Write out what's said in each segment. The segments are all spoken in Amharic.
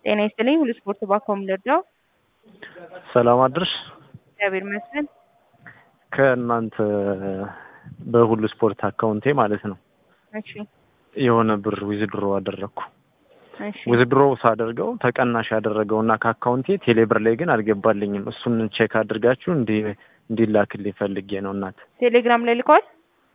ጤና ይስጥልኝ ሁሉ ስፖርት ባኮም ልርዳው። ሰላም አድርሽ። እግዚአብሔር ይመስገን። ከእናንተ በሁሉ ስፖርት አካውንቴ ማለት ነው እሺ የሆነ ብር ዊዝድሮ አደረግኩ። እሺ ዊዝድሮ ሳደርገው ተቀናሽ ያደረገውና ከአካውንቴ ቴሌብር ላይ ግን አልገባልኝም። እሱን ቼክ አድርጋችሁ እንዲ እንዲላክልኝ ፈልጌ ነው እናት። ቴሌግራም ላይ ልከዋል።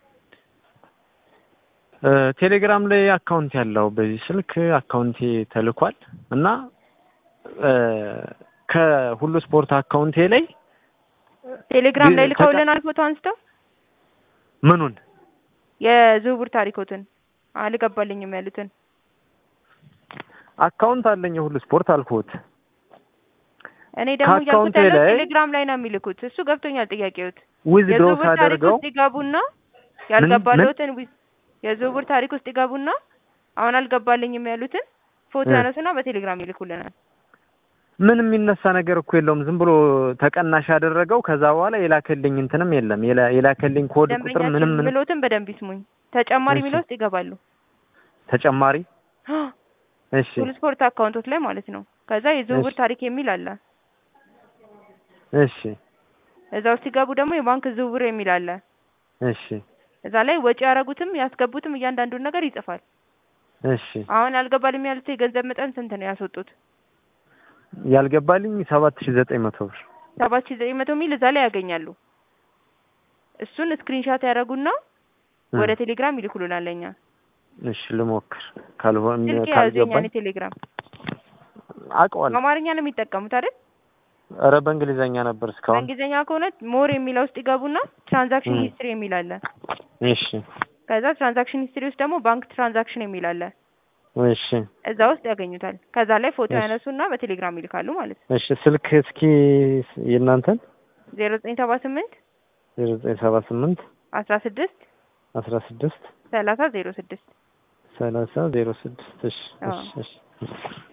እ ቴሌግራም ላይ አካውንት ያለው በዚህ ስልክ አካውንቴ ተልኳል እና እ ከሁሉ ስፖርት አካውንቴ ላይ ቴሌግራም ላይ ተቃ- ልከውልናል ፎቶ አንስተው ምኑን የዝውውር ታሪኮትን አልገባልኝም ያሉትን አካውንት አለኝ የሁሉ ስፖርት አልኩት። እኔ ደግሞ እያልኩት ከአካውንቴ ያለው ላይ- ቴሌግራም ላይ ነው የሚልኩት። እሱ ገብቶኛል ጥያቄዎት። ዊዝድሮ የዝውውር ታሪክ ሳደርገው ውስጥ ይገቡና ያልገባለሁትን ዊ- የዝውውር ታሪክ ውስጥ ይገቡና አሁን አልገባልኝም ያሉትን ፎቶ እ። ያነሱና በቴሌግራም ይልኩልናል። ምን የሚነሳ ነገር እኮ የለውም። ዝም ብሎ ተቀናሽ ያደረገው ከዛ በኋላ የላከልኝ እንትንም የለም። የላ- የላከልኝ ኮድ ቁጥር ደንበኛችን ምንም ምንም ምሎትን በደንብ ይስሙኝ። ተጨማሪ እሺ። የሚለው ውስጥ ይገባሉ። ተጨማሪ እሺ ሁሉ ስፖርት አካውንቶች ላይ ማለት ነው። ከዛ የዝውውር እሺ። ታሪክ የሚል አለ። እሺ እዛ ውስጥ ሲገቡ ደግሞ የባንክ ዝውውር የሚል አለ። እሺ እዛ ላይ ወጪ ያደረጉትም ያስገቡትም እያንዳንዱን ነገር ይጽፋል። እሺ አሁን ያልገባልኝ ያሉት የገንዘብ መጠን ስንት ነው ያስወጡት? ያልገባልኝ ሰባት ሺ ዘጠኝ መቶ ብር ሰባት ሺ ዘጠኝ መቶ ሚል እዛ ላይ ያገኛሉ። እሱን ስክሪንሻት ያደረጉና እ። ወደ ቴሌግራም ይልኩልናል ለኛ። እሺ ልሞክር። ካልሆነ ስልክ የያዙ የኛን ካልገባኝ ቴሌግራም አውቀዋለሁ። በአማርኛ ነው የሚጠቀሙት አይደል? ኧረ በእንግሊዘኛ ነበር እስካሁን። በእንግሊዝኛ ከሆነ ሞር የሚለው ውስጥ ይገቡና ትራንዛክሽን እ። ሂስትሪ የሚል አለ። እሺ ከዛ ትራንዛክሽን ሂስትሪ ውስጥ ደግሞ ባንክ ትራንዛክሽን የሚል አለ። እሺ እዛ ውስጥ ያገኙታል። ከዛ ላይ ፎቶ እሺ። ያነሱና በቴሌግራም ይልካሉ ማለት ነው። እሺ ስልክ እስኪ የእናንተን ዜሮ ዘጠኝ ሰባ ስምንት ዜሮ ዘጠኝ ሰባ ስምንት አስራ ስድስት አስራ ስድስት ሰላሳ ዜሮ ስድስት ሰላሳ ዜሮ ስድስት እሺ አዎ። እሺ እሺ